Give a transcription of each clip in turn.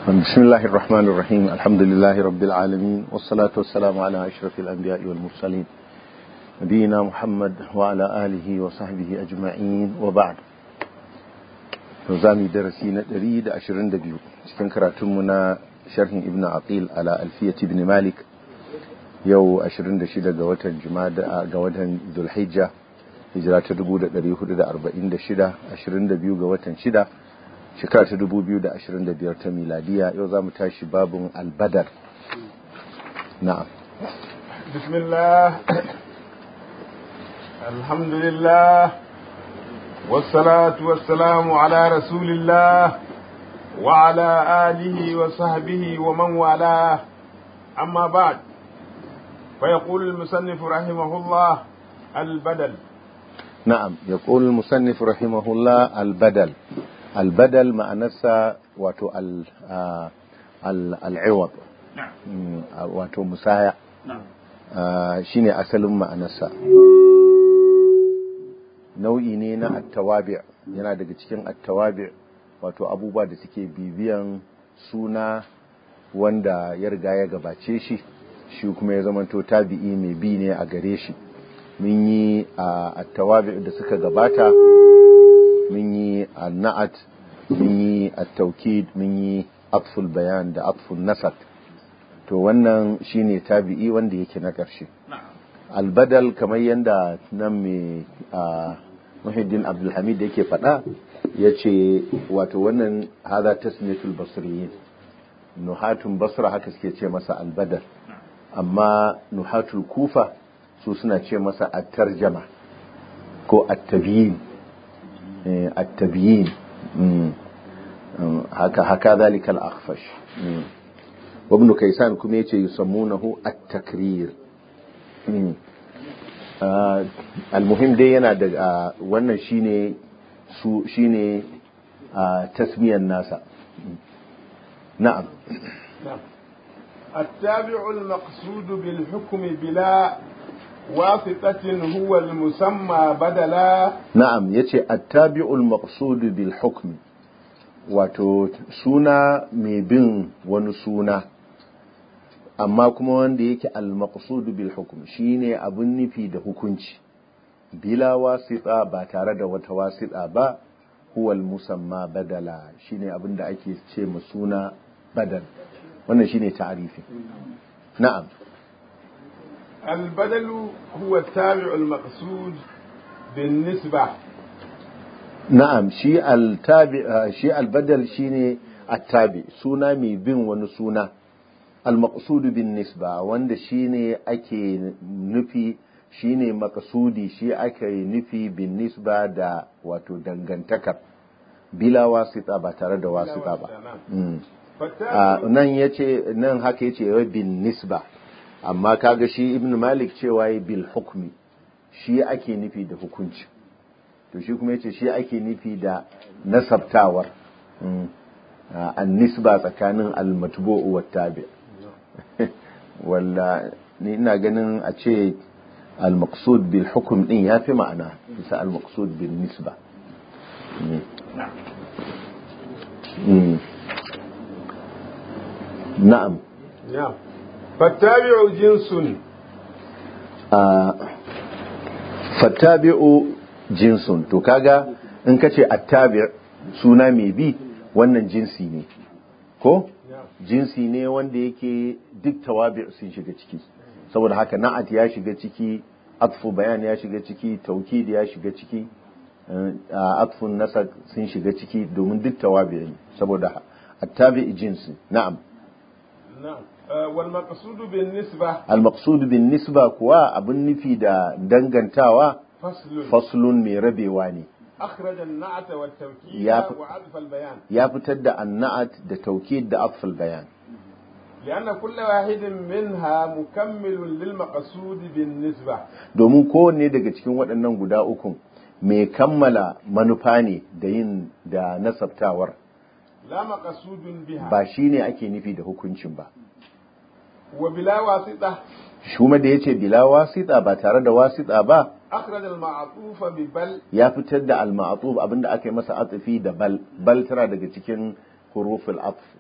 بسم الله الرحمن الرحيم الحمد لله رب العالمين والصلاة والسلام على أشرف الأنبياء والمرسلين نبينا محمد وعلى آله وصحبه أجمعين وبعد نظامي درسينا دريد أشرين دبيو cikin karatunmuna sharhin ibn aqil ala alfiyat ibn malik yau 26 ga watan jumada ga watan zulhijja hijira ta 1446 22 ga watan 6 shekara ta 2025 ta miladiya yau za mu tashi babin albadar na'am bismillah alhamdulillah wassalatu wassalamu ala rasulillah wa ala alihi wa sahbihi wa man wala amma ba'd فيقول المصنف رحمه الله البدل نعم يقول المصنف رحمه الله البدل albadal ma'anarsa wato al'iwab wato musaya shi ne asalin ma'anarsa nau'i ne na attawabi yana daga cikin attawabi wato abubuwa da suke bibiyan suna wanda ya riga ya gabace shi shi kuma ya zamanto tabi'i mai bi ne a gare shi mun yi attawabi da suka gabata mun yi na'at mun yi at-taukid mun yi atful bayan da atful nasab to wannan shine tabi'i wanda yake na ƙarshe albadal kamar yadda nan mai muhiddin abdulhamid yake faɗa ya ce wato wannan haza tasmiyatul basriyin nuhatun basra haka suke ce masa albadal amma nuhatul kufa su suna ce masa at-tarjama ko at-tabyin التبيين هكا هكا ذلك الأخفش وابن كيسان كم يسمونه التكرير المهم دي yana da wannan shine su shine tasmiyar nasa na'am التابع المقصود بالحكم بلا واسطة هو المسمى بدلا نعم يتي التابع المقصود بالحكم wato suna mai bin wani suna amma kuma wanda yake al-maqsud bil hukm shine abun nufi da hukunci bila wasita ba tare da wata wasita ba huwa al-musamma badala shine abin da ake ce ma suna badal wannan shine ta'arifi na'am البدل هو التابع المقصود بالنسبة نعم شيء التابع شيء البدل شيء التابع سونا مي بين wani suna المقصود بالنسبة wanda shine ake nufi shine makasudi shi ake nufi bin nisba da wato dangantakar bila wasita ba tare da wasita ba nan yace nan haka yace bin nisba amma kaga shi ibn malik cewa yi bil hukmi shi ake nufi da hukunci to shi kuma yace shi ake nufi da nasabtawar an nisba tsakanin al-matbu'u wa tabi walla ni ina ganin a ce al-maqsud bil hukm din yafi ma'ana bisa al-maqsud bil nisba na'am na'am fattabi'u jinsun fattabi'u jinsun to kaga in kace attabi' suna mai bi wannan jinsi ne ko jinsi ne wanda yake duk tawabi' sun shiga ciki saboda haka na'at ya shiga ciki atfu bayan ya shiga ciki taukid ya shiga ciki atfun nasab sun shiga ciki domin duk tawabi' ne saboda attabi' jinsi na'am na'am والمقصود بالنسبة المقصود بالنسبة كوا abin nufi da dangantawa فصل faslun mai rabewa ne أخرج النعت والتوكيد يا- وعطف البيان ya fitar da anna'at da taukid da atful bayan لأن كل واحد منها مكمل للمقصود بالنسبة domin kowanne daga cikin waɗannan guda ukun mai kammala manufa ne da yin da nasabtawar لا مقصود بها ba shine ake nufi da hukuncin ba وبلا واسطة shuma da yace bila wasita ba tare da wasita ba أخرج المعطوف ببل ya fitar da al-ma'tuf abinda aka yi masa atfi da bal bal tana daga cikin huruful atf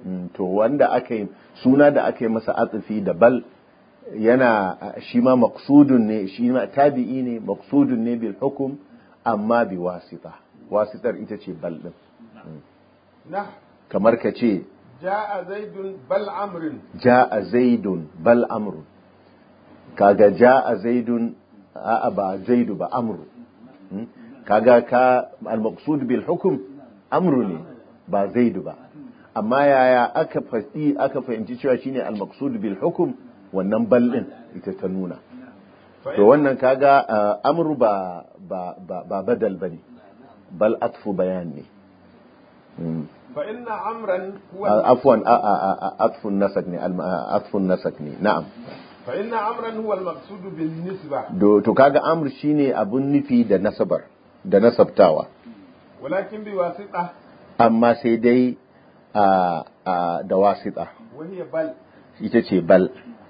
Mm, to wanda aka yi suna da aka yi masa atsufi da bal yana shi ma maqsudun ne shi ma tabi'i ne maqsudun ne bil hukum amma bi wasita wasitar ita ce bal din nah kamar ka ce ja'a zaidun bal amrin ja'a zaidun bal amru kaga ja'a zaidun a'a ba zaidu ba amru Mm, kaga ka al maqsud bil hukm amru ne ba zaidu ba amma yaya aka faɗi aka fahimci cewa shine al maqsud bil hukm wannan bal din ita ta nuna to wannan kaga uh, amru ba ba ba, ba badal bane bal atfu bayan ne Mm. fa inna amran huwa Uh, afwan a- a- a- a- atfun nasak ne al- uh, atfun nasak ne na'am fa inna amran huwa al-maqsud bin nisba Do- to kaga amr shine abun nufi da nasabar da nasabtawa walakin bi wasita amma sai dai a a da wasita wa hiya bal ita ce bal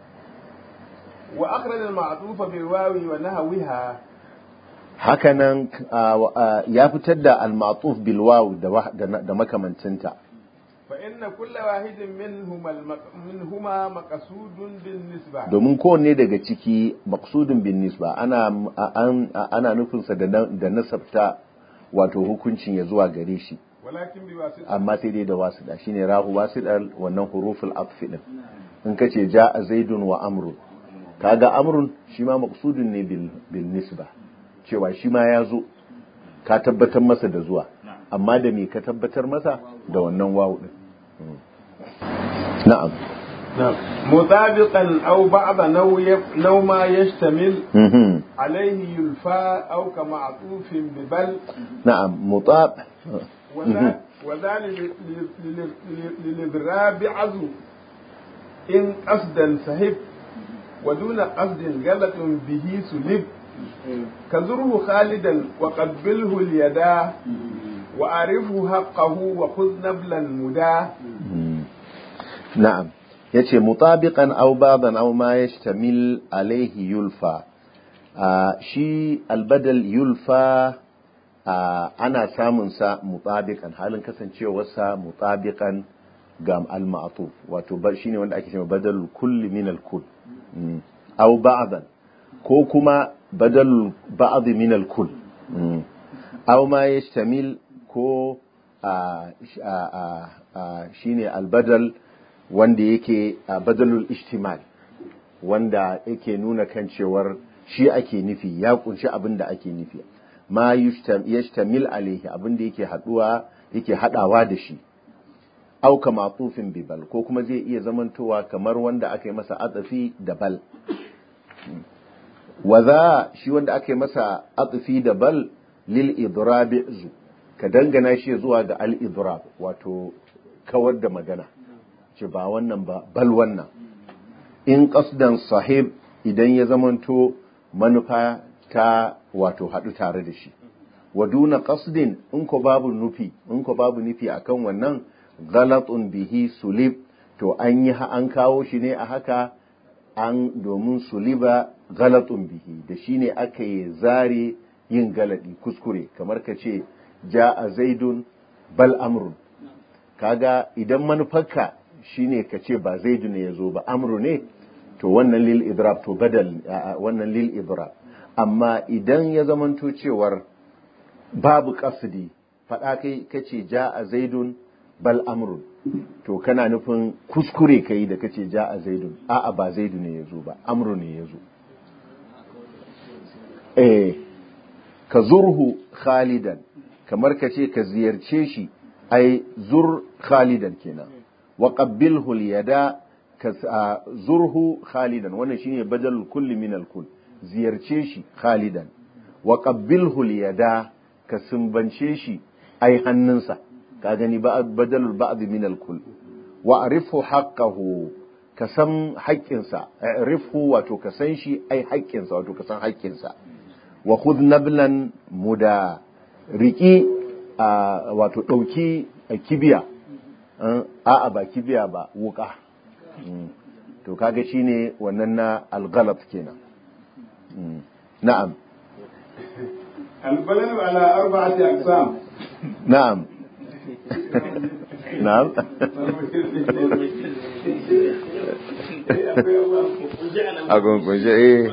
wa akhraj al-ma'tuf bil wawi wa nahwiha hakanan a, a, ya fitar da al-ma'tuf bil waw da wa- da na- da makamancinta fa inna kulla wahidin minhuma al-maq- minhuma maqsudun bin nisba domin kowanne daga ciki maqsudun bin nisba ana a- an- a- ana nufinsa da na- da nasabta wato hukuncin ya zuwa gare shi walakin bi wasita amma sai dai da wasida shine rahu wasidar wannan huruful atfi din in kace ja'a zaidun wa amrun kaga amrun shi ma maqsudun ne bil bil nisba cewa shi ma ya zo ka tabbatar masa da zuwa amma da me ka tabbatar masa da wannan wawu din Mm. na'am مطابقا أو بعض نو, يف... نو ما يشتمل Mhm. عليه يلفى أو كمعطوف ببل na'am mutab وذا وذا لل- لل- لل- لل- للإضراب عزو إن قصدا سهب ودون قصد غلط به سلب كزره خالدا وقبله اليدا وأعرفه حقه وخذ نبلا مداه na'am yace mutabiqan aw baban aw ma yashtamil alayhi yulfa Ah, shi albadal yulfa ah, ana samun sa mutabiqan halin kasancewarsa mutabiqan ga al-ma'tuf wato ba shine wanda ake cewa badalul kulli min al-kull Mm. aw ba'dan ko kuma badalul ba'd min al-kull Mm. aw ma yashtamil ko ah, sh- ah, ah, ah, shine albadal wanda yake a badalul ishtimal wanda yake nuna kan cewar shi ake nufi ya kunshi abin da ake nufi ma yushtam- yashtamil alaihi abin da yake haduwa yake hadawa da shi au kama tufin bibal ko kuma zai iya zamantowa kamar wanda aka yi masa atsafi da bal wa za shi wanda aka yi masa atsafi da bal lil idrabi zu ka dangana shi zuwa ga al idrab wato kawar da magana ce ba wannan ba bal wannan in qasdan sahib idan ya zamanto manufa ta wato haɗu tare da shi wa duna qasdin in ko babu nufi in ko babu nufi akan wannan ghalatun bihi sulib to an yi an kawo shi ne a haka an domin suliba galatun bihi da shi ne aka yi zare yin galadi kuskure kamar ka ce ja a zaidun bal amrun kaga idan manufarka shine ka ce ba zaidu ne ya zo ba amru ne to wannan lil idrab to badal wannan lil idrab amma idan ya zamanto cewar babu qasdi faɗa kai kace ja a zaidun bal amrun to kana nufin kuskure kai da kace ja a zaidun a'a ba zaidu ne ya zo ba amru ne ya zo eh ka zurhu khalidan kamar ka ce ka ziyarce shi ai zur khalidan kenan wa qabbilhu yada ka zurhu khalidan wannan shine badalul kulli min al kull ziyarce shi khalidan wa qabbilhu yada ka sumbance shi ai hannunsa ka gani ba badalul ba'd min al kull wa arifu haqqahu ka san haƙƙinsa arifu wato ka san shi ai haƙƙinsa wato ka san haƙƙinsa wa khudh nablan muda riki wato ɗauki kibiya a'a ba kibiya ba wuka to kaga shine wannan na alghalat kenan na'am البلد على أربعة أقسام na'am na'am a gungunshe eh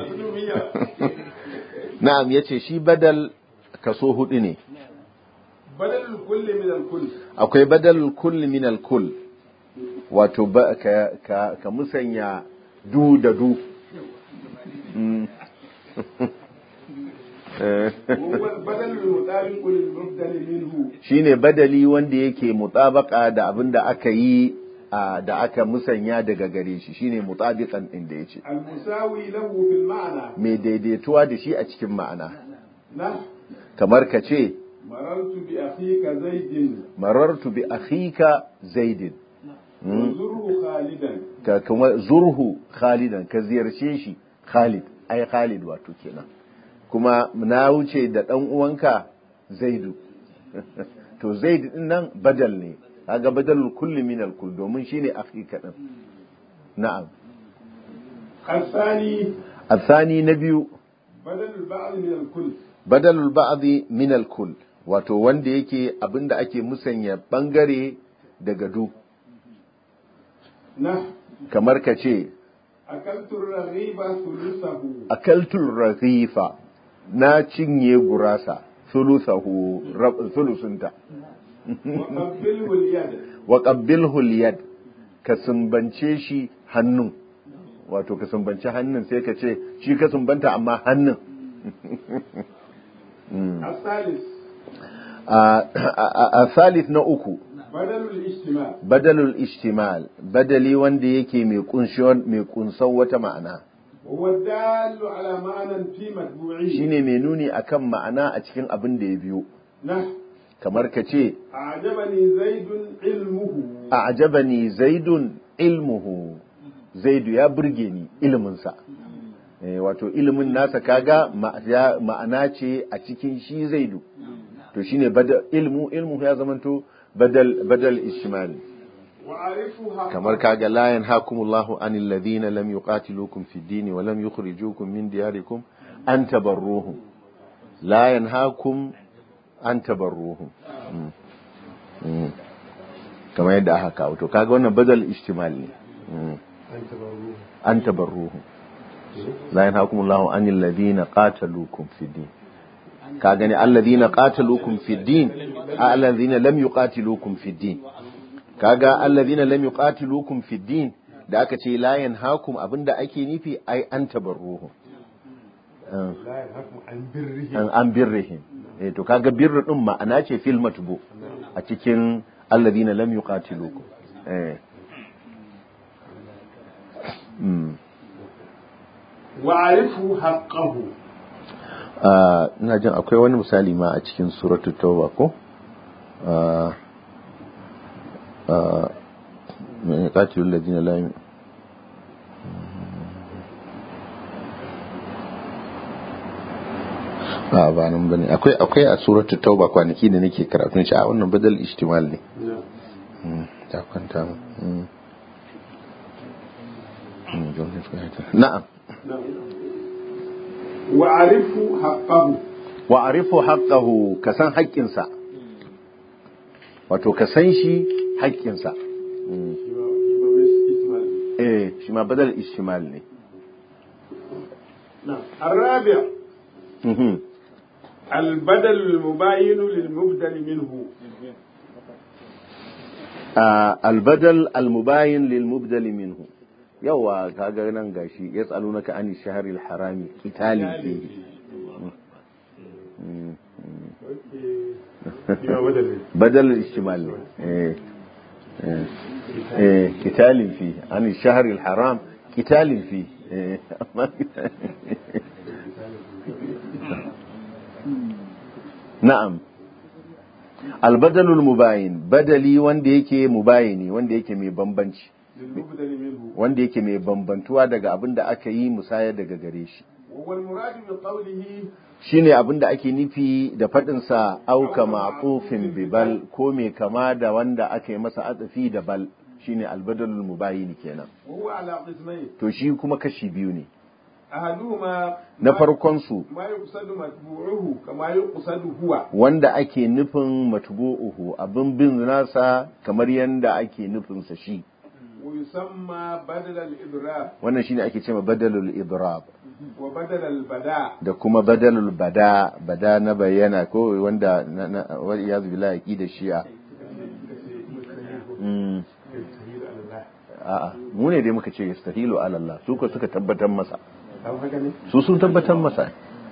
na'am yace shi badal kaso hudu ne badal kulli min al kull akwai badal kulli min al kull wato ba ka, ka, ka musanya du da du Mm. Eh. huwa al badal al mutabiq lil mubdal minhu shine badali wanda yake mutabaka da abin da aka yi a, da aka musanya daga gare shi shine mutabiqan din da yace al musawi lahu fil ma'na mai daidaituwa da shi a cikin ma'ana na kamar ka ce marartu bi akhika zaidin marartu bi akhika zaidin Mm. zurhu khalidan ka kuma zurhu khalidan ka ziyarce shi khalid ai khalid wato kenan kuma na wuce da dan uwanka zaidu to zaid din nan badal ne kaga badalul kulli min al kull domin shine akhika din na'am الثاني الثاني نبي بدل البعض من الكل badalul ba'dhi min al kull wato wanda yake abinda ake musanya bangare daga du نه kamar ka ce أكلت الرغيف ثلثه akaltul raghifa na cinye gurasa thuluthahu rab- thulusunta وقبله اليد wa qabbilhu al-yad ka sumbance shi hannun wato ka sumbance hannun sai ka ce shi ka sumbanta amma hannun الثالث a a- a thalith na uku بدل الاجتماع badalul ishtimal badali wanda yake mai kunshon mai kunsan wata ma'ana وهو الدال على معنى في متبوعه shine mai nuni akan ma'ana a cikin abin da ya biyo نه kamar ka ce أعجبني زيد علمه a'jabani zaidun ilmuhu zaidu ya burge ni iliminsa eh, wato ilimin nasa kaga ma- ya- ma'ana ce a cikin shi zaidu to shine badal ilmu ilmu ya zamanto badal badal ishmal وأعرفها kamar kaga la yanhakumullahu anil ladina lam yuqatilukum fid din wa lam yukhrijukum min diyarikum an tabarruhum la yanhakum an tabarruhum Mm. Mm. kamar yadda aka kawo to kaga wannan badal ishtimal ne Mm. an tabarruhum la yanhakumullahu anil ladina qataluukum fid din ka gani alladhina qataluukum fid din alladhina lam yuqatiluukum fid din kaga alladhina lam yuqatiluukum fid din da aka ce la yanhaakum abinda ake nufi ai an tabarruhum Ah, لا ينهكم عن بره an an birrihim eh to kaga birru din ma'ana ce fil matbu a cikin alladhina lam yuqatiluukum eh mm وأعرفه حقه Ah, ina jin akwai wani misali ma a cikin suratul tauba ko Ah, ah, mai qatilul ladina la yu'min- a ba nan bane akwai akwai a suratul tauba kwanaki da nake karatun shi a wannan badal ihtimal ne نعم Mm, ta kwanta mu Mm. Mm, jumla ta- na'am نعم وأعرفه حقه wa arifu haqqahu ka san haƙƙinsa wato ka san shi haƙƙinsa Mm. eh shi ma badal ishtimal ne نعم الرابع Mhm. البدل المباين للمبدل منه Ah, albadal almubayin lil mubdali minhu yawa kaga nan gashi yas'alunaka ani shahril harami qitalin fihi Mm, mm. بدل الاشتمال إيه إيه إيه قتال فيه عن الشهر الحرام قتال فيه إيه نعم البدل المباين بدلي wanda yake mubayini wanda yake mai bambanci للمبدل منه wanda yake mai bambantuwa daga abin da aka yi musaya daga gare shi وهو المراد بقوله shine abin da ake nufi da faɗinsa auka ma'tufin bi bal ko mai kama da wanda aka yi masa atsafi da bal shine albadalul mubayyin kenan وهو على قسمين to shi kuma kashi biyu ne أحدهما na farkon su ما يقصد متبوعه كما يقصد هو wanda ake nufin matbu'uhu abin bin nasa kamar yanda ake nufin sa shi ويسمى بدل الإضراب wannan shine ake cewa badalul idrab وبدل البداء da kuma badalul bada bada na bayyana ko wanda na na wal iyaz billahi aqida shi'a mm a'a mu ne dai muka ce yastahilu ala Allah su ko suka tabbatar masa أو هكذا su sun tabbatar masa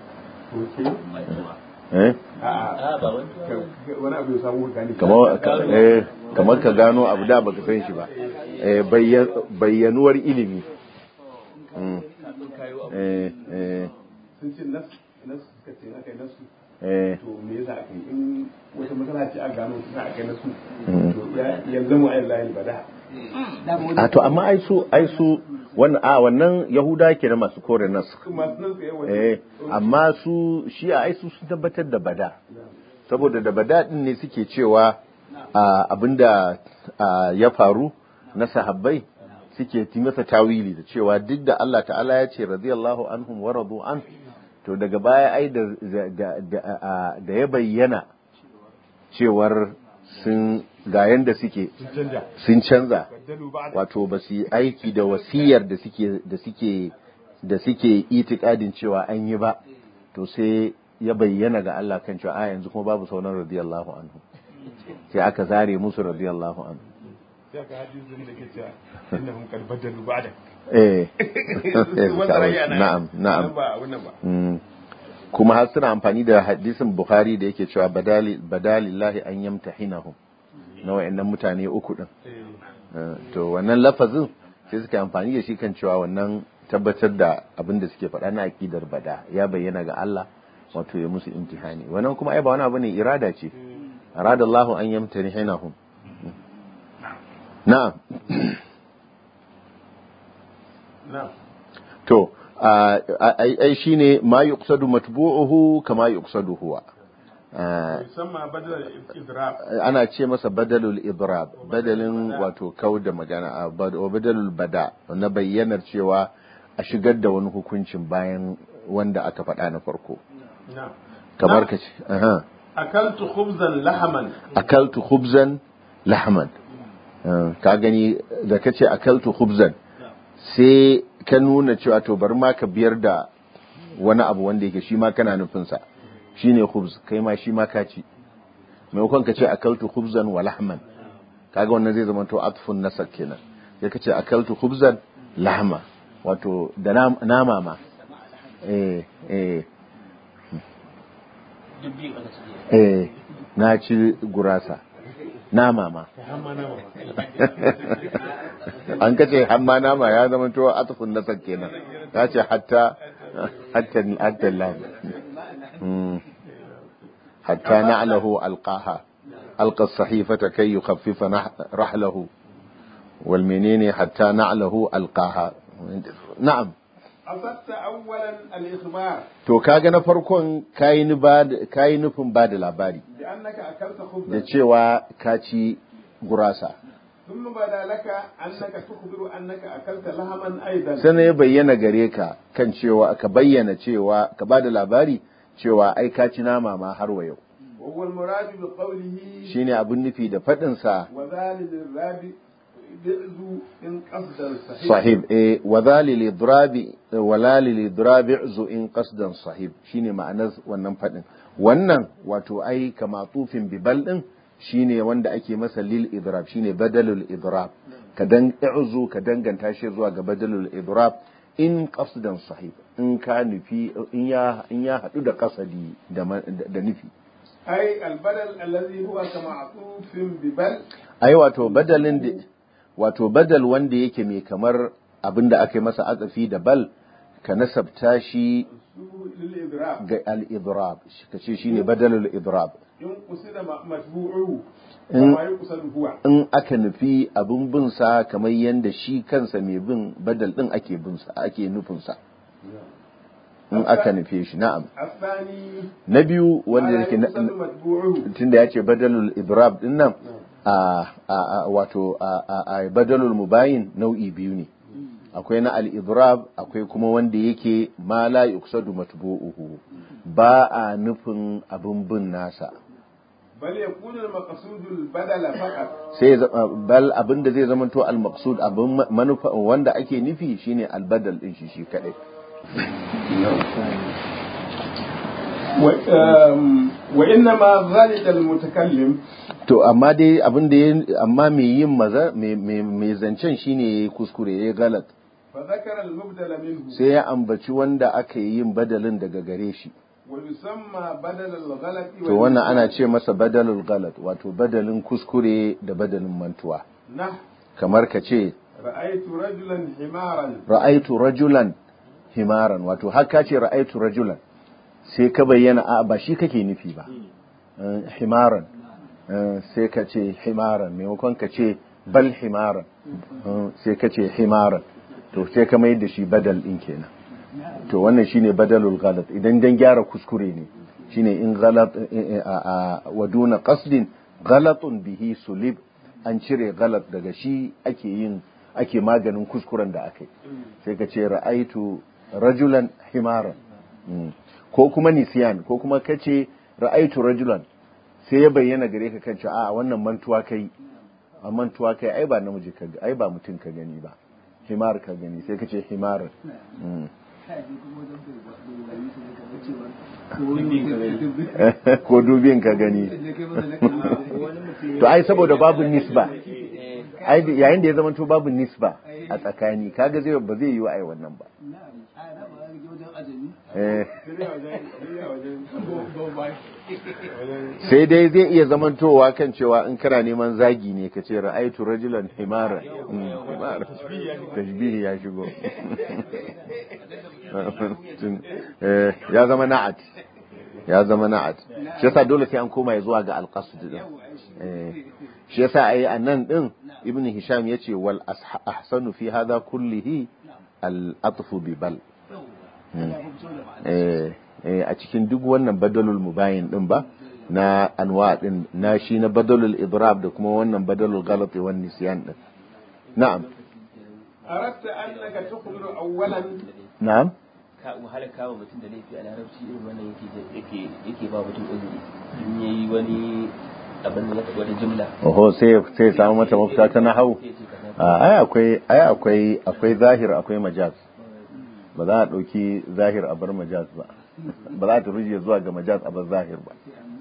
eh wani abu ya samu gani kamar ka- eh, kamar ka gano abu da baka san shi ba eh, bayya- bayyanuwar ilimi Mm. eh, eh, sun ce nas nas suka ce aka yi nasu eh, to me yasa aka yi in wata matsala ce a gano ta aka yi nasu Mm. to ya yanzu mu ayin layin bada a to amma ai su ai su wannan a wannan yahuda ke da masu kore nasu masu nan tsaye wani eh amma su shi a ai su sun tabbatar da bada saboda da bada din ne suke cewa a, abinda a, ya faru na sahabbai suke ti masa tawili da cewa duk da Allah ta'ala ya ce radiyallahu anhum wa radu an to daga baya ai da da da, a- da ya bayyana cewar sun ga yanda suke canja sun canza baddalu ba wato ba su yi aiki da wasiyar da suke da suke da suke itikadin cewa an yi ba to sai ya bayyana ga Allah kan cewa a yanzu kuma babu sauran radiyallahu anhu sai aka zare musu radiyallahu anhu sai aka hadisin da ke cewa innahum qad baddalu ba'da eh wannan rage ana na'am na'am ba wannan ba Mm. kuma har suna amfani da hadisin bukhari da yake cewa badali badalillahi an yamtahinahum na wayannan mutane uku din eh Eh, to wannan lafazin sai suka yi amfani da shi kan cewa wannan tabbatar da abin da suke faɗa na aƙidar bada ya bayyana ga Allah wato ya musu imtihani wannan kuma ai ba wani abu ne irada ce arada Allahu an yamtahinahum na'am na to a- a- ai ai shine ma yuqsadu matbu'uhu kama yuqsadu huwa Ah, musamman badal idrab ana ce masa badalul idrab badalin wato kau da magana a bad- wa badalul bada na bayyanar cewa a shigar da wani hukuncin bayan wanda aka faɗa na farko na kamar ka ce aha akaltu khubzan lahaman akaltu khubzan lahman Ah, ka gani da ka ce akaltu khubzan sai ka nuna cewa to bari ma ka biyar da wani abu wanda yake shi ma kana nufinsa shine khubz kai ma shi ma ka ci maimakon ka ce akaltu khubzan wa lahman kaga wannan zai zama to atfun nasar kenan sai ka ce akaltu khubzan lahma wato da nam- nama ma eh eh eh na ci gurasa nama ma hamma na an kace hamma nama ya zama to atfun nasar kenan ka ce hatta hatta hatta lam Mm. hatta na'lahu alqaha alqa as-sahifata kay yukhaffifa nah- rahlahu wal menene hatta na'lahu alqaha na'am أصبت أولا الإخبار to kaga na farkon kayi ni ba kayi nufin ba da labari بأنك أكلت da خبزا cewa ka ci gurasa ثم بدا لك أنك تخبر أنك أكلت لحما أيضا sannan ya bayyana gare ka kan cewa ka bayyana cewa ka ba da labari cewa ai ka ci nama ma har wa yau وهو المراد بقوله shine abin nufi da faɗinsa وذلك الرابع بعض إن قصد الصحيح sahib eh wa zalil idrabi wala lil idrabi zu in qasdan sahib shine ma'anar wannan fadin wannan wato ai kama tufin bibal din shine wanda ake masa lil idrab shine badalul idrab ka dan i'zu ka danganta shi zuwa ga badalul idrab in qasdan sahib in ka nufi in ya in ya hadu da qasadi da ma- da nufi أي البدل الذي هو كمعطوف ببل ai wato badalin da wato badal wanda yake mai kamar abinda aka yi masa atsafi da bal ka nasabta shi للإضراب ga al-idrab ka ce shine badalul idrab إن قصد متبوعه إن- كما يقصد هو in aka nufi abin bin sa kamar yanda shi kansa mai bin badal din ake bin sa ake nufin sa in aka nufe shi na'am الثاني na biyu wanda ما yake يقصد na- متبوعه tunda ya ce badalul idrab din nan a a- a- wato a a- a badalul mubayin nau'i biyu ne akwai na al-idrab akwai kuma wanda yake ma la yuqsadu matbu'uhu ba a nufin abin bin nasa بل يكون المقصود البدل فقط sai ya zama- bal abin da zai zama to al-maqsud abin ma- manufa wanda ake nufi shine al-badal din shi shi kadai و- آم، وإنما غلط المتكلم to amma dai abin da ya amma mai yin maza mai- mai mai zancen shine yayi kuskure yayi galat فذكر المبدل منه sai ya ambaci wanda aka yi yin badalin daga gare shi ويسمى بدل الغلط to wannan ana ce masa badalul galat wato badalin kuskure da badalin mantuwa نح kamar ka ce رأيت رجلا حمارا ra'aitu rajulan himaran wato har ka ce ra'aitu rajulan sai ka bayyana a ba shi kake nufi ba Eh, himaran Eh, sai ka ce himaran maimakon ka ce bal himaran Eh, sai ka ce himaran to sai ka mai da shi badal din kenan to wannan shine badalul ghalat idan dan gyara kuskure ne shine in ghalat eh, eh, a a- wa duna qasdin ghalatun bihi sulib an cire galat daga shi ake yin ake maganin kuskuren da aka yi sai ka ce ra'aitu rajulan himaran Mm. ko kuma nisiyan ko kuma ka ce ra'aitu rajulan sai ya bayyana gare ka kan cewa a wannan mantuwa kai a mantuwa kai ai ba namiji ka ai ba mutum ka gani ba himar ka gani sai ka ce himaran Mm. ko dubin ka gani to ai saboda babu nisba ai da- yayin da ya zama to babu nisba a tsakani kaga zai ba zai yi wa ai wannan ba eh sai dai zai iya zamantowa kan cewa in kana neman zagi ne ka ce ra'aitu rajulan himara Mm, himara. tashbihi ya shigo Eh, ya zama na'at ya zama na'at shi yasa dole sai an koma ya zuwa ga alqasd din Eh, shi yasa ai anan din ibn hisham yace wal asha- ahsanu fi hadha kullihi al atfu bi bal Mm. eh eh, a cikin duk wannan badalul mubayin din ba na anwa din na shi na badalul idrab da kuma wannan badalul ghalat wan nisyan din na'am أردت أنك تخبر أولا na'am ka wahala kawo mutum da laifi a larabci irin wannan yake yake yake ba mutum uzuri in yayi wani abin da ya taɓa wani jumla oho sai sai samu mata mafita ta nahau sai ce kaza a ai akwai ai akwai akwai zahir akwai majaz ba za a ɗauki zahir a bar majaz ba ba za ta ruje zuwa ga majaz a bar zahir ba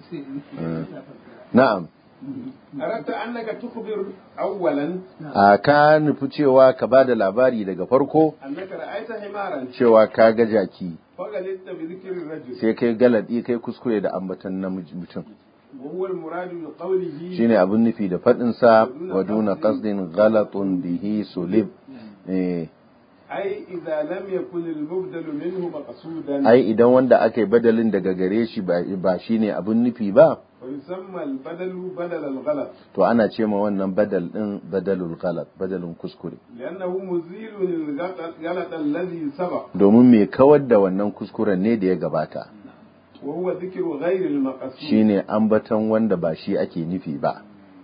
Mm. na'am أردت أنك تخبر أولا a ka nufi cewa ka ba da labari daga farko أنك رأيت حمارا cewa ka ga jaki فغلطت بذكر الرجل sai kai galadi kai kuskure da ambatan namiji mutum وهو المراد بقوله shine abin nufi da faɗin sa wa duna qasdin ghalatun bihi sulib eh أي إذا لم يكن المبدل منه مقصودا ai idan wanda aka yi badalin daga gare shi ba ba shine abin nufi ba ويسمى البدل بدل الغلط to ana ce ma wannan badal din badalul ghalat badalin kuskure لأنه مزيل للغلط الذي سبق domin mai kawar da wannan kuskuren ne da ya gabata وهو ذكر غير المقصود shine ambaton wanda ba shi ake nufi ba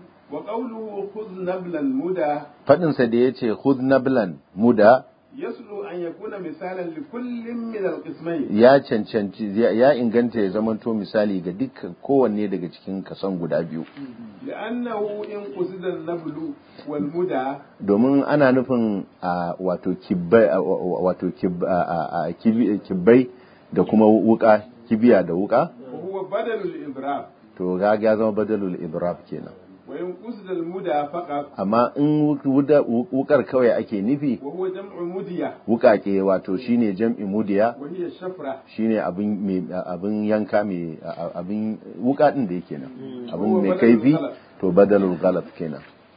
وقوله خذ نبلا مدى faɗinsa da ya ce khudh nablan muda يصل أن يكون مثالا لكل من القسمين ya cancanci ya ya inganta ya zamanto misali ga dukkan kowanne daga cikin kason guda biyu لأنه إن قصد النبل والمدى domin ana nufin a wato kibbai a- a- wato kib- a- a- a- kibi- kibbai da kuma wuka kibiya da wuka وهو بدل الإضراب to ga ya zama badalul idrab kenan وإن قصد المدى فقط amma in wuda- wukar kawai ake nufi وهو جمع مدية wukake wato shine jam'i mudiya وهي الشفرة shine abin mai abin yanka mai abin wuka din da yake nan abin Huwa mai badalul kaifi ghalab. to badalul ghalab kenan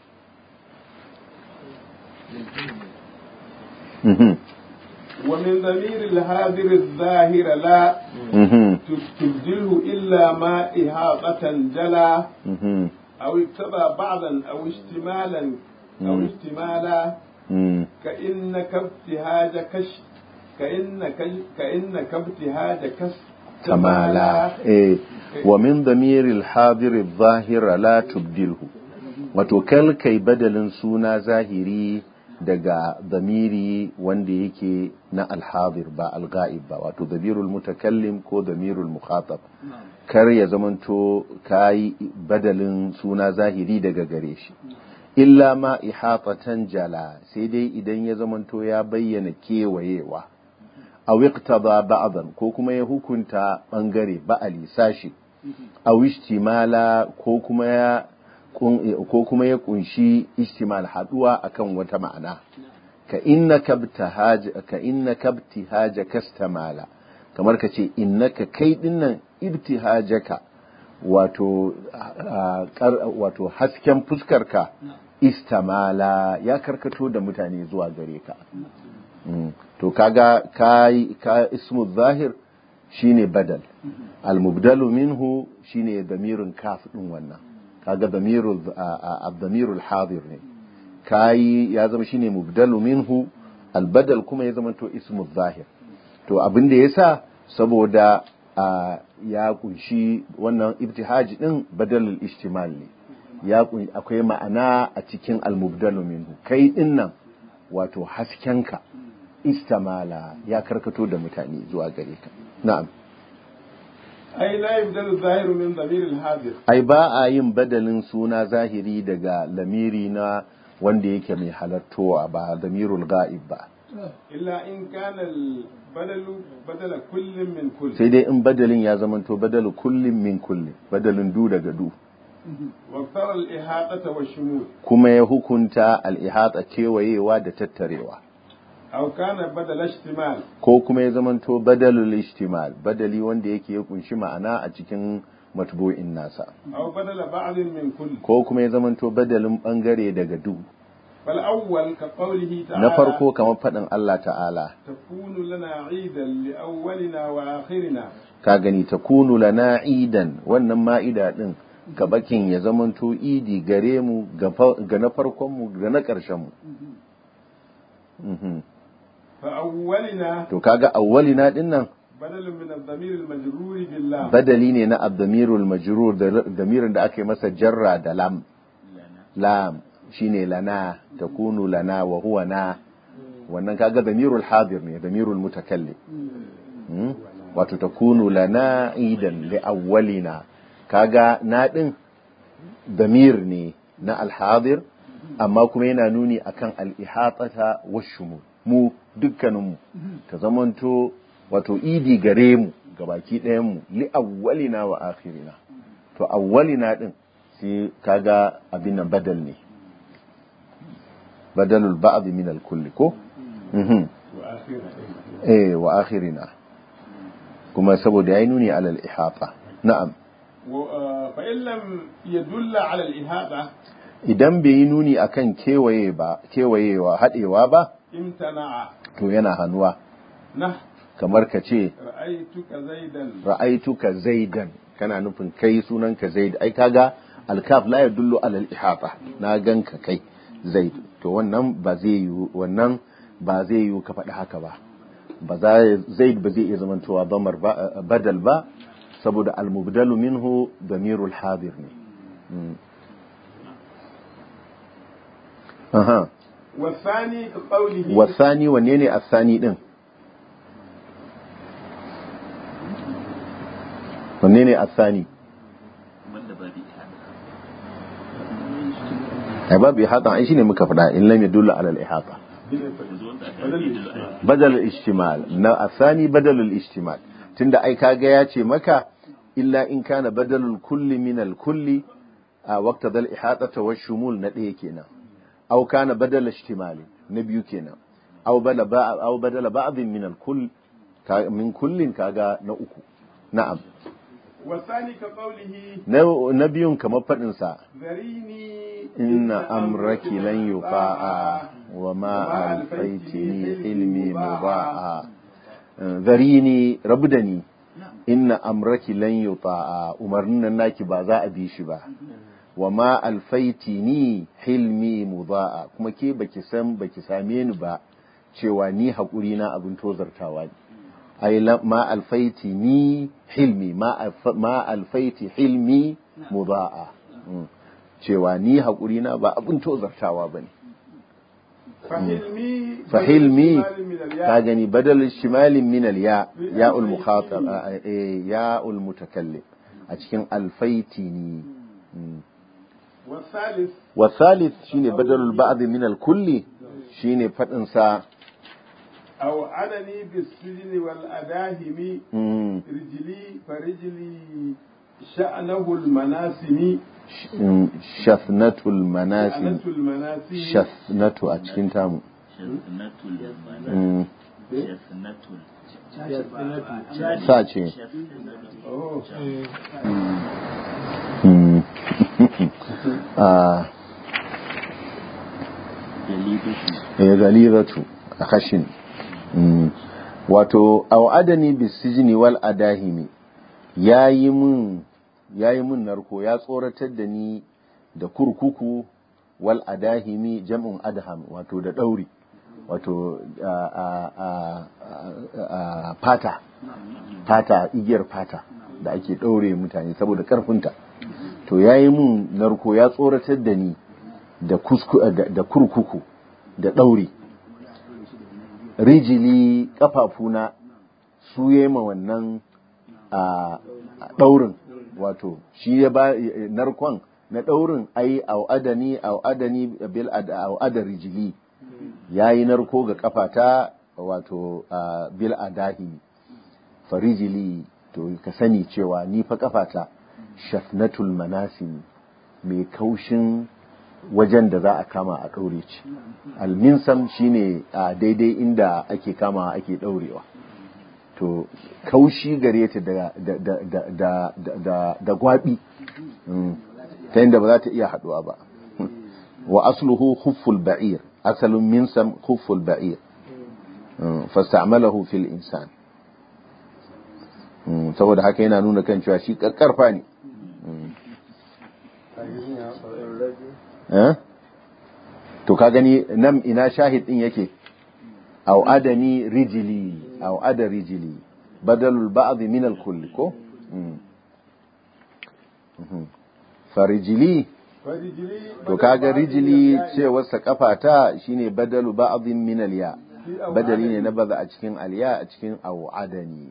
Mhm, ومن ضمير الهادر الظاهر لا mhm, تبدله إلا ما إهاقة جلا mhm, أو اقتضى بعضا أو اشتمالا أو مم. اشتمالا mhm. كإنك ابتهاج كش كإنك كإنك ابتهاج كش kamala eh wa min damiril hadir zahira la tubdilhu wato kal kai badalin suna zahiri daga damiri wanda yake na alhadir ba alga'ib ba wato damirul mutakallim ko damirul mukhatab kar ya zamanto kayi badalin suna zahiri daga gare shi illa ma ihatatan jala sai dai idan ya zamanto ya bayyana kewayewa aw iqtada ba'dan ko kuma ya hukunta bangare ba'ali sashi aw ishtimala ko kuma ya ko kuma ya kunshi ishtimal haduwa akan wata ma'ana ka innaka btahaja ka innaka btihaja kastamala kamar ka ce innaka kai dinnan ibtihajaka wato wato hasken fuskarka istamala ya karkato da mutane zuwa gare ka to kaga kai ka ismu zahir shine badal al-mubdalu minhu shine damirun kaf din wannan kaga damirul damirul hadir ne kai ya zama shine mubdalu minhu al-badal kuma ya zama to ismu zahir to abin da yasa saboda ya kunshi wannan ibtihaj din badalul ishtimal ne ya akwai ma'ana a cikin al-mubdalu minhu kai dinnan wato haskenka istamala ya karkato da mutane zuwa gare ka na'am ai la yubdalu zahiru min damir al-hadir ai ba a yin badalin suna zahiri daga lamiri na wanda yake mai halartowa ba damirul ga'ib ba illa in kana al-badalu badala kullin min kull sai dai in badalin ya zamanto badalu kullin min kullin badalin du daga du واختار الإحاطة والشمول kuma ya hukunta al-ihata kewayewa da tattarewa أو كان بدل اشتمال ko kuma ya zamanto badalul ishtimal badali wanda yake ya kunshi ma'ana a cikin matbu'in nasa أو بدل بعض من كل ko kuma ya zamanto badalin bangare daga du فالأول كقوله تعالى na farko kamar faɗin Allah ta'ala تكون لنا عيدا لأولنا وآخرنا ka gani ta kunu lana idan wannan ma'ida din ga bakin ya zamanto idi gare mu ga fa- ga na farkon mu ga na ƙarshen mu Mhm. فأولنا to kaga awwalina din nan بدل من الضمير المجرور بالله badali ne na abdamirul majrur da damirin da aka yi masa jarra da lam lam shine lana takunu lana wa huwa na wannan kaga damirul hadir ne damirul mutakallim Hmm? wato takunu lana idan li awwalina kaga na din damir ne na alhadir amma kuma yana nuni akan al-ihatata washumul mu dukkaninmu ta zamanto wato idi gare mu gabaki ɗayan mu li awwalina wa akhirina to awwalina din sai kaga abin nan badal ne badalul ba'd min al-kulli ko mhm وآخرنا eh wa akhirina kuma saboda yayi nuni ala al-ihata na'am و- آه، فإن لم يدل على الإحاطة idan bai yi nuni akan kewaye ba kewayewa hadewa ba امتنع to yana hannuwa نه kamar ka ce رأيتك زيدا ra'aituka zaidan kana nufin kai sunanka zaid ai kaga alkaf la yadullu ala al-ihata na ganka kai zaid to wannan ba zai yi wannan ba zai yi ka faɗi haka ba ba za zaid ba zai iya zamantowa bamar ba badal ba saboda al-mubdalu minhu damirul hadir ne Mm. aha والثاني كقوله wasani wanne ne asani din wanne ne asani wanda ba bi ta ai babu ihata ai shine muka faɗa in lam yadullu ala al ihata yanzu wanda aka yi da badal al ishtimal na asani badal al ishtimal tunda ai kaga ya ce maka illa in kana badalul kulli min al kulli a waqta dal ihata wa shumul na ɗaya kenan aw kana badal ishtimali na biyu kenan aw bala ba aw badala ba'd min al kull ka- min kullin kaga na uku na'am والثاني كقوله na na biyun kamar faɗin sa ذريني inna amraki lan yufa'a wa ma alfaitini ilmi muba'a zarini rabu da ni inna amraki lan yuta'a umarnin nan naki ba za a bi shi ba wa ma alfaitini hilmi muba'a kuma ke baki san baki same ni ba cewa ni haƙuri na abin tozartawa ne ai la- ma alfaitini hilmi ma alfa- ma alfaiti hilmi muba'a Mm. cewa ni haƙuri na ba abin tozartawa ba ne فحلمي فحلمي بدل من الياء. ka gani badal shimalin min al-ya ya'ul mukhatab eh ya'ul mutakallim a cikin alfaitini Mm. والثالث والثالث shine badalul ba'd min al-kulli shine fadin sa أو عنني بالسجن والأداهم mm, رجلي فرجلي شأنه المناسم mm, shafnatul manasim شأنة المناسم shafnatu a cikin tamu shafnatul Mm, shafnatul sa ce أوه. Mm. Ah, dalibatu eh, galizatu a kashin Mm. wato au'adani bisijini wal adahimi yayi mun yayi mun narko ya tsoratar da ni da kurkuku wal adahimi jam'un adham wato da dauri wato a a a a fata fata igiyar fata da ake daure mutane saboda karfinta to yayi mun narko ya tsoratar da ni da kusku da, da kurkuku da dauri rijili kafafuna su ma wannan a daurin wato shi ya ba narkon na daurin ai au adani au adani bil ad au ada rijili yayi narko ga kafata wato a, bil adahi farijili to ka sani cewa ni fa kafata shafnatul manasim mai kaushin wajen da za a kama a ɗaure ci alminsam shine a daidai inda ake kama ake ɗaurewa to kaushi gare ta da da da da da da da gwabi Mm. ta yadda ba za ta iya haɗuwa ba wa asluhu khufful ba'ir asalin minsam khufful ba'ir Mm. fasta'malahu fil insan Mm. saboda haka yana nuna kan cewa shi karfa ne Mm. Eh? to ka gani nan ina shahid din yake au adani rijili au ada rijili badalul ba'd min al kull ko Mm. Mhm. farijili فرجلي to kaga rijili cewar sa kafata shine badalu ba'd min al ya badali ne na baza a cikin alya a cikin au adani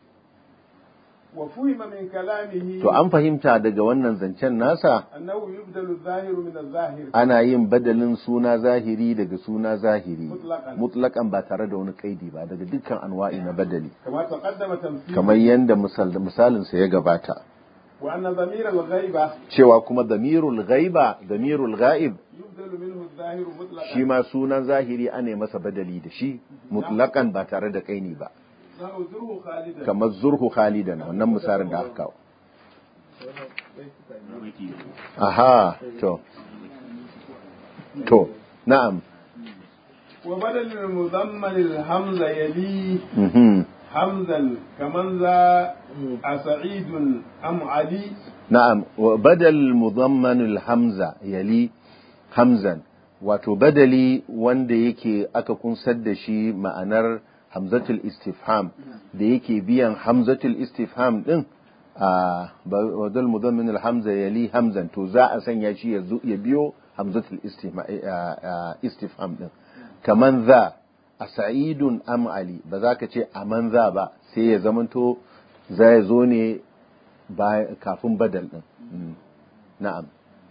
وفهم من كلامه to an fahimta daga wannan zancen nasa أنه يبدل الظاهر من الظاهر ana yin badalin suna zahiri daga suna zahiri Mutlaqan. mutlakan ba tare da wani kaidi ba daga dukkan anwa'i na badali كما تقدم تمثيل kamar yadda misal, misalinsa ya gabata وأن ضمير الغيبة cewa kuma damirul ghaiba damirul ghaib يبدل منه الظاهر مطلقا shi ma sunan zahiri ana masa badali da shi mutlakan ba tare da kaini ba سأزره خالدا kamar zurhu khalidan wannan misalin da aka kawo aha to to na'am وبدل المضمن الهمزة يلي mhm حمزا كمن ذا أسعيد أم علي na'am wa badal mudammanul hamza yali hamzan wato badali wanda yake aka kunsar da shi ma'anar hamzatul istifham da yake biyan hamzatul istifham din a badal mudammanul hamza yali hamzan to za a sanya shi ya zo- ya biyo hamzatul istifham istifham din kaman za a sa'idun am ali ba za ka ce aman za ba sai ya zamanto za ya zo ne baya- kafin badal din Mm. na'am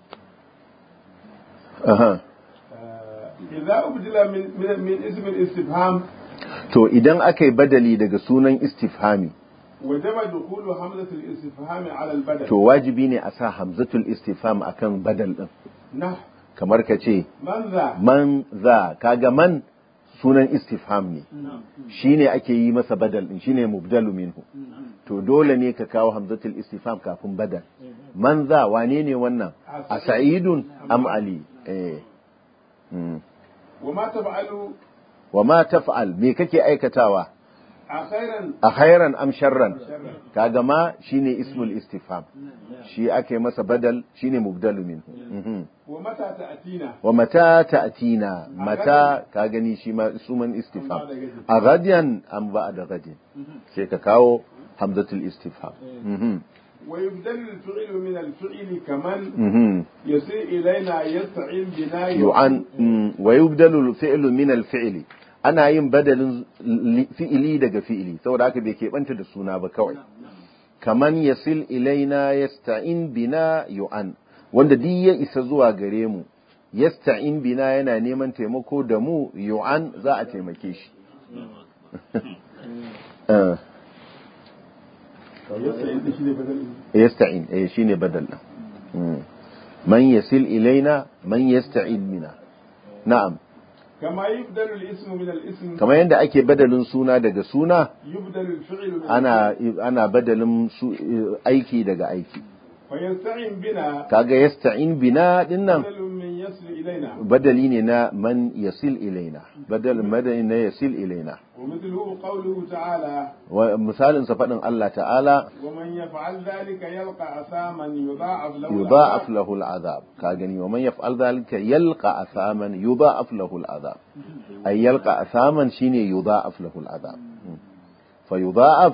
aha آه، إذا أبدل من, من, من اسم الاستفهام to idan aka yi badali daga sunan istifhami وجب دخول همزة الاستفهام على البدل to wajibi ne a sa hamzatul istifham akan badal din نحو kamar ka ce من ذا man za kaga man sunan istifham ne shine ake yi masa badal din shine mubdalu minhu to dole ne ka kawo hamzatul istifham kafin badal man za wane ne wannan a sa'idun am ali eh mm. وما تفعل wa ma taf'al me kake aikatawa أخيرا a khairan am sharran شرا kaga ma shine ismul istifham shi ake masa badal shine mubdalu minhu Mhm. ومتى تأتينا wa mata ta'tina mata ka gani shi ma suman istifham a gadiyan am ba da gadin sai ka kawo hamzatul istifham Mhm. ويبدل الفعل من الفعل كمن mhm يسيء إلينا يستعين بنا yu'an mm, wa yubdalu al-fi'lu min al-fi'li ana yin badalin li- fi'ili daga fi'ili saboda haka bai keɓanta da suna ba kawai kaman yasil ilaina yasta'in bina yu'an wanda duk ya isa zuwa gare mu yasta'in bina yana neman taimako da mu yu'an za a taimake shi Eh, yasta'in eh shine badal din Mm. man yasil ilaina man yasta'in bina na'am كما يبدل الاسم من الاسم kamar yadda ake badalin suna daga suna يبدل الفعل من ana ana badalin su, aiki daga aiki فيستعين بنا kaga yasta'in bina dinnan بدل من يصل إلينا badali ne na man yasil ilaina badal madani na yasil ilaina ومثله قوله تعالى wa misalin sa fadin Allah ta'ala ومن يفعل ذلك يلقى أثاما يضاعف له yudha'af العذاب. lahu al'azab ka gani wa man yaf'al dhalika yalqa athaman yudha'af lahu al'azab ay yalqa athaman shine yudha'af lahu al'azab Mm. fa yudha'af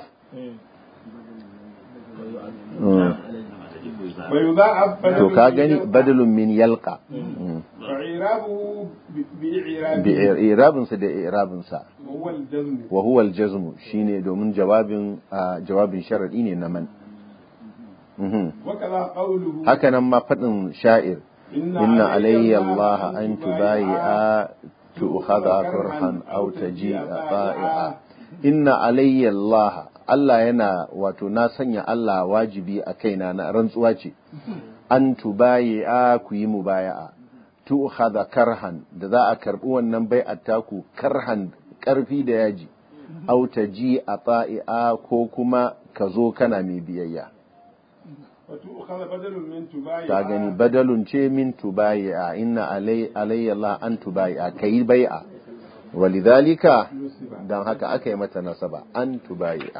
Mm. ويضاعف بدل to ka من gani يلقى. badalun min yalqa Mm. فإعرابه ب- بإعرابه bi irabinsa da irabinsa وهو الجزم wa huwa al-jazm shine domin jawabin ah, jawabin sharadi ne na man Mhm. وكذا قوله haka nan ma fadin sha'ir inna alayya Allah an tubayi'a tu'khadha kurhan aw taji'a ta'i'a inna alayya Allah Allah yana wato na sanya Allah wajibi a kaina na rantsuwa ce an tubayi'a ku yi mubaya'a tu'khadha karhan da za a karbi wannan bai'at taku karhan karfi da yaji aw taji'a ta'i'a ko kuma ka zo kana mai biyayya وتؤخذ بدل من تبايع ta gani badalun ce min tubayi'a inna alai alayya Allah an tubayi'a kai bai'a walidhalika نصب dan haka aka yi mata nasaba an tubayi'a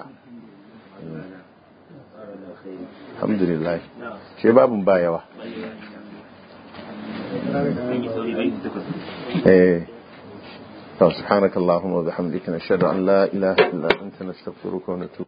alhamdulillah ce babun ba yawa eh to subhanakallahumma wa bihamdika nashhadu an la ilaha illa anta nastaghfiruka wa natubu